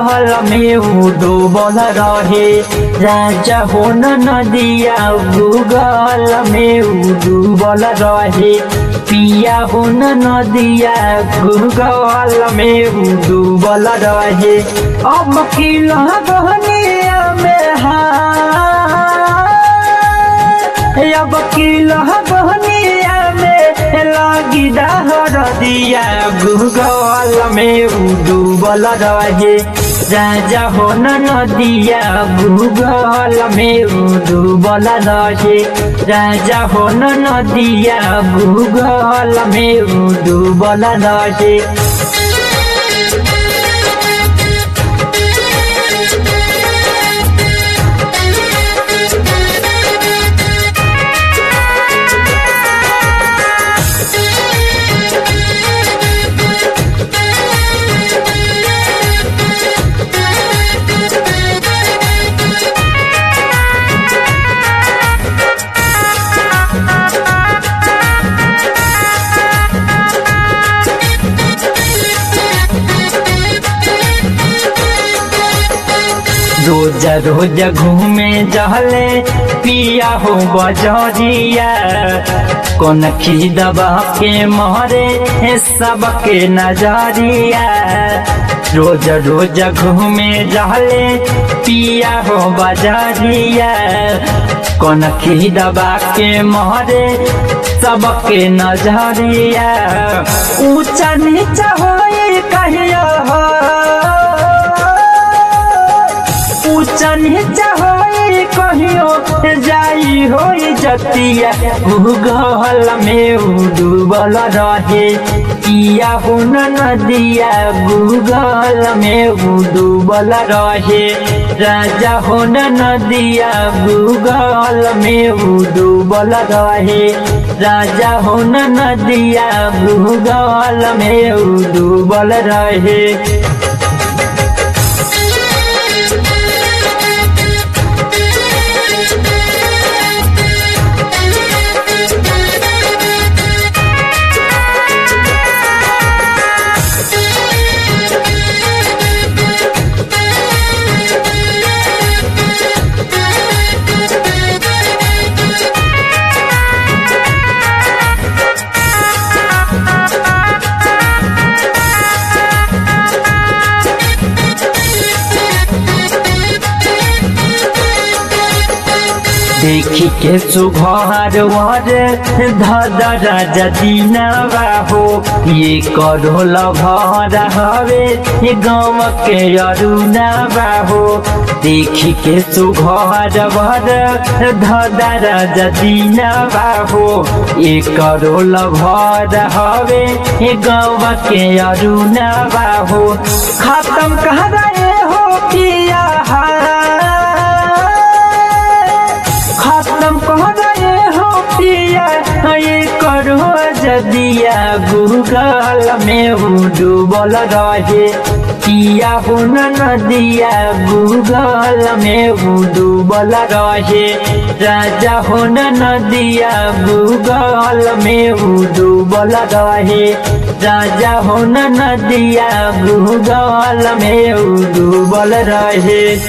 Google में उ डूबल रहे राजा हो न नदिया गूगल में उ डूबल रहे पिया हो न नदिया गूगल में उ डूबल रहे अब की लगनिया में हाँ अब की लगनिया में लगी दहर दिया गूगल में उ डूबल रहे राजा हो न नदिया गूगल में उ डूबल रहे राजा हो न नदिया गूगल में उ डूबल रहे रोज रोज घूमे जहले पिया हो बजरिया कौन खी दबा के मारे है सबके नजरिया रोज रोज घूमे जहले पिया हो बजरिया कौन खी दबा के मारे सबके नजरिया ऊंचा नीचा हो कहिया हो ऊंचा नीचा होई कहियो जाई होई जतिया भूगोल में उ डूबल रहे किया हो न नदिया भूगोल में उ डूबल रहे राजा हो न नदिया भूगोल में उ डूबल रहे राजा हो न नदिया भूगोल में उ डूबल रहे देखी के सुघर वर धदरा जदीनावा हो ये करो लभर हवे ये गाँव के अरुणावा हो देखी के सुघर वर धदरा जदीनावा हो ये करो लभर हवे ये गाँव के अरुणावा हो खत्म कह रहे हो किया खत्म कह रहे हो पिया ये करो जदिया गूगल में उ डूबल रहे पिया हो न नदिया गूगल में उ डूबल रहे राजा हो न नदिया गूगल में उ डूबल रहे राजा हो न नदिया गूगल में उ डूबल रहे